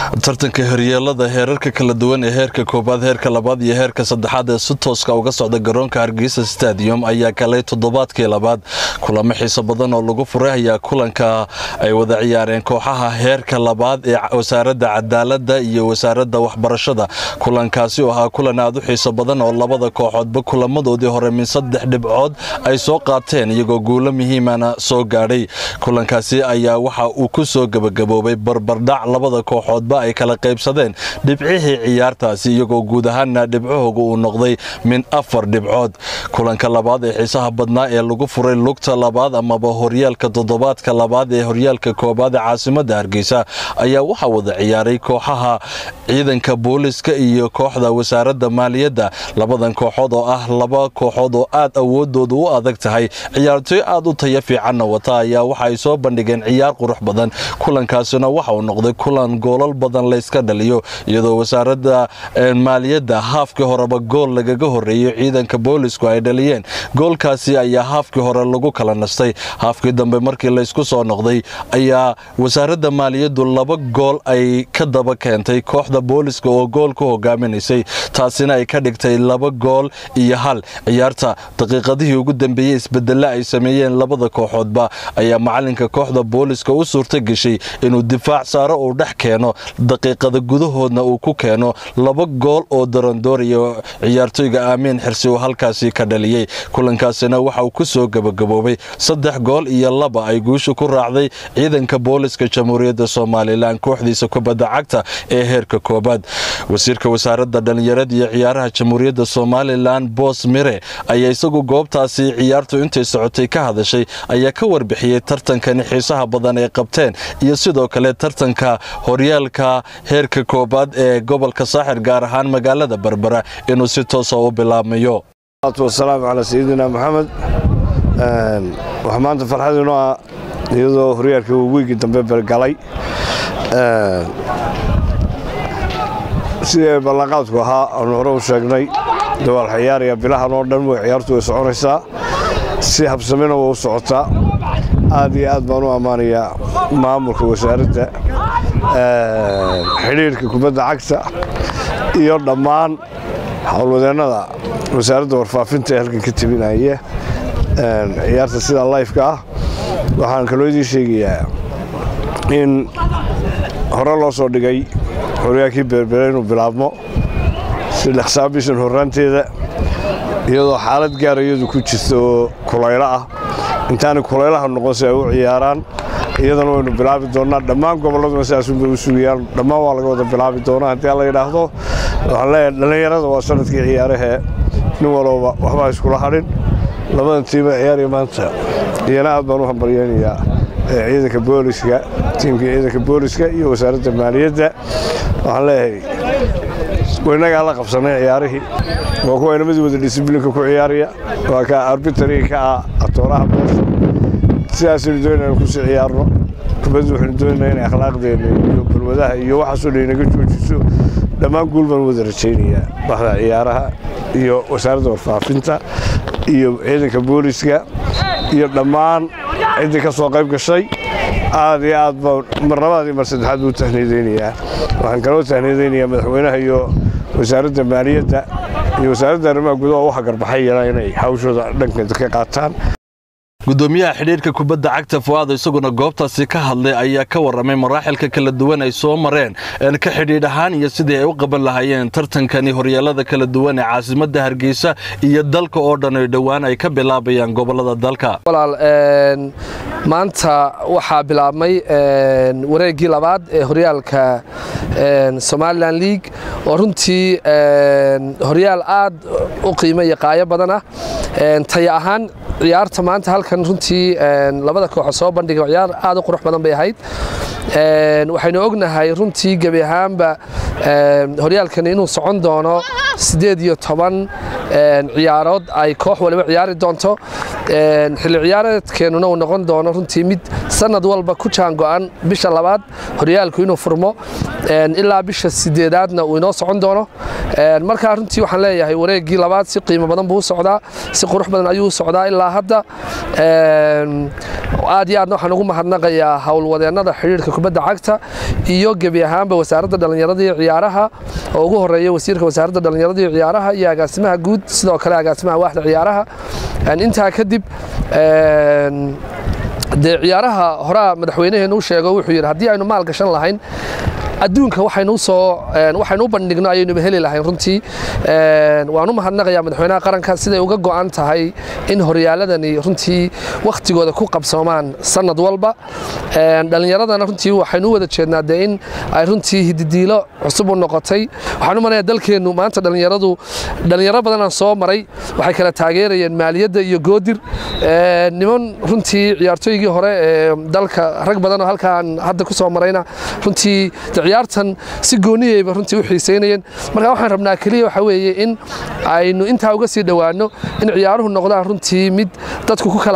tartanka horyeelada heerarka kala duwan ee heerka koobaad heerka labaad iyo heerka saddexaad ee si tooska uga socda garoonka hargeysa stadium ayaa galay toddobaadkii labaad kulamo xiiso badan oo lagu furay ayaa kulanka ay wada ciyaareen kooxaha heerka labaad ee wasaaradda cadaalada iyo wasaaradda waxbarashada kulankaasi oo ahaa kulan aad u xiiso badan oo labada kooxoodba kulamadoodii hore min saddex dhibcood ay soo qaateen iyagoo guulo muhiimana soo gaadhay kulankaasi ayaa waxa uu ku soo gebagaboobay barbardhac labada kooxoodba ay kala qaybsadeen dhibcihii ciyaartaasi iyagoo guud ahaana dhibcahooga uu noqday min afar dhibcood kulanka labaad ee xiisaha badnaa ee lagu furay lugta labaad amaba horyaalka toddobaadka labaad ee horyaalka koobaad ee caasimadda hargeysa ayaa waxaa wada ciyaaray kooxaha ciidanka booliska iyo kooxda wasaaradda maaliyadda labadan kooxood oo ah laba kooxood oo aad awoodooda u adag tahay ciyaartoy aad u taya fiicanna wata ayaa waxa ay soo bandhigeen ciyaar qurux badan kulankaasina waxa uu noqday kulan goolal badan layska dhaliyo iyadoo wasaaradda maaliyadda haafkii horeba gool lagaga horeeyo ciidanka boolisku ay dhaliyeen goolkaasi ayaa haafkii hore lagu kala nastay haafkii dambe markii laysku soo noqday ayaa wasaaradda maaliyaddu laba gool ay ka daba keentay kooxda booliska oo gool ku hogaaminaysay taasina ay ka dhigtay laba gool iyo hal ciyaarta daqiiqadihii ugu dambeeyey isbedelle ay sameeyeen labada kooxoodba ayaa macalinka kooxda booliska u suurta geshay inuu difaac saaro uu dhex keeno daqiiqada gudahoodna uu ku keeno laba gool oo darandooriya ciyaartoyga aamiin xirsi uu halkaasi ka dhaliyey kulankaasina waxa uu ku soo gebagaboobay saddex gool iyo laba ay guusha ku raacday ciidanka booliska jamhuuriyadda somalilan kooxdiisa kubadda cagta ee heerka koobaad wasiirka wasaaradda dhallinyarada iyo ciyaaraha jamhuuriyadda somalilan boos mire ayaa isagu goobtaasi ciyaartu intay socotay ka hadashay ayaa ka warbixiyey tartankani xiisaha badan ay qabteen iyo sidoo kale tartanka horyaalka heerka koobaad ee gobolka saaxir gaar ahaan magaalada berbera inuu si toosa u bilaabmayo wasalaamu calaa sayidina maxamed waxaa maanta farxadiinu ah iyadoo horyaalka wiigii dambe galay sidii ballanqaadku ahaa aanu hore u sheegnay dawaal ciyaaraya bilahan oo dhan way ciyaartu way soconaysaa si habsamina way u socotaa aad iyo aad baan u ammaanayaa maamulka wasaaradda xidhiirka kubadda cagta iyo dhammaan howlwadeennada wasaaradda warfaafinta ee halkan ka tebinaya ciyaarta sida layfka ah waxaan kaloo idiin sheegayaa in hore loo soo dhigay horyaalkii berbere inuu bilaabmo si dhaqsaa bishan horraanteeda iyadoo xaalad gaara iyadu ku jirta oo kulaylo ah intaanay kulaylaha noqon si ay u ciyaaraan iyadana waynu bilaabi doonnaa dhammaan gobolladuna sidaasunbay u sugayaan dhammaan waa laga wada bilaabi doonaa haddii alla yidhaahdo waxaan leeyahay dhallinyarada waa sanadkii ciyaarahee nin walowba waxbaa iskula hadhin labadan tiima ciyaaraya maanta iyana aad baan u hambalyaynayaa ciidanka booliska tiimka ciidanka booliska iyo wasaaradda maaliyadda waxaan leeyahay waynagaa la qabsannay ciyaarihii waa kuwa inamadii wada disiblinka ku ciyaaraya waa ka arbitariga ka ah atooraha boosha sidaasaynu doonayna kusii ciyaarno kubaddu waxaynu doonaynaa inay akhlaaqdeenna iyo balwadaha iyo waxaasoo dhan inaga joojiso dhammaan guul baan wada rajaynayaa baxda ciyaaraha iyo wasaaradda warfaafinta iyo ciidanka booliska iyo dhammaan ciddii ka soo qayb gashay aad iyo aad baan mar labaad iyo mar saddexaad buu tahniyadaynayaa waxaan kaloo tahniyadaynayaa madaxweynaha iyo wasaaradda maaliyadda iyo wasaaradda arrimaha gudaha u hagarbaxayana inay hawshooda dhankeeda ka qaataan gudoomiyaha xidhiirka kubadda cagta fuaado isaguna goobtaasi ka hadlay ayaa ka warramay maraaxilka kala duwan ay soo mareen ka xidhiidh ahaan iyo sidii ay u qaban lahaayeen tartankani horyeelada kala duwan ee caasimadda hargeysa iyo dalka oo dhan ay dhowaan ay ka bilaabayaan gobolada dalka walaal maanta waxaa bilaabmay wareeggii labaad ee horyaalka somalilan league oo runtii horyaal aad u qiimo iyo qaayo badan ah taya ahaan ciyaarta maanta halkan runtii labada kooxo soo bandhigay ciyaar aad u qurux badan bay ahayd waxaynu ognahay runtii gebi ahaanba horyaalkani inuu socon doono siddeed iyo toban ciyaarood ay koox waliba ciyaari doonto xilli ciyaareedkeennuna uu noqon doono runtii mid sanad walba ku jaango'an bisha labaad horyaalku inuu furmo ilaa bisha sideedaadna uu inoo socon doono markaa runtii waxaan leeyahay wareeggii labaad si qiimo badan buu u socdaa si qurux badan ayuu u socdaa ilaa hadda aad iyo aadna waxaan ugu mahadnaqayaa howlwadeennada xidhiidhka kubadda cagta iyo gebi ahaanba wasaaradda dhallinyarada iyo ciyaaraha oo ugu horeeya wasiirka wasaaradda dhallinyarada iyo ciyaaraha iyo agaasimaha guud sidoo kale agaasimaha waaxda ciyaaraha intaa kadib dee ciyaaraha horaa madaxweynaheenu u sheego wuxuu yidhi haddii aynu maal gashan lahayn adduunka waxaynu soo waxaynu u bandhigno ayaynuba heli lahayn runtii waan u mahadnaqayaa madaxweynaha qaranka siday uga go'an tahay in horyaaladani runtii wakhtigooda ku qabsoomaan sanad walba dhallinyaradana runtii waxaynu u wada jeednaa dee in ay runtii hididiilo cusub u noqotay waxaan u maleeyaa dalkeennu maanta dhallinyaradu dhallinyaro badanaan soo maray waxay kala taageerayeen maaliyadda iyo goodir niman runtii ciyaartooygii hore ee dalka rag badanoo halkaan hadda ku soo marayna runtii ciyaartan si gooniyeyba runtii u xiiseynayeen marka waxaan rabnaa keliya waxa weeye in aynu intaa uga sii dhowaanno in ciyaaruhu noqdaan runtii mid dadku ku kala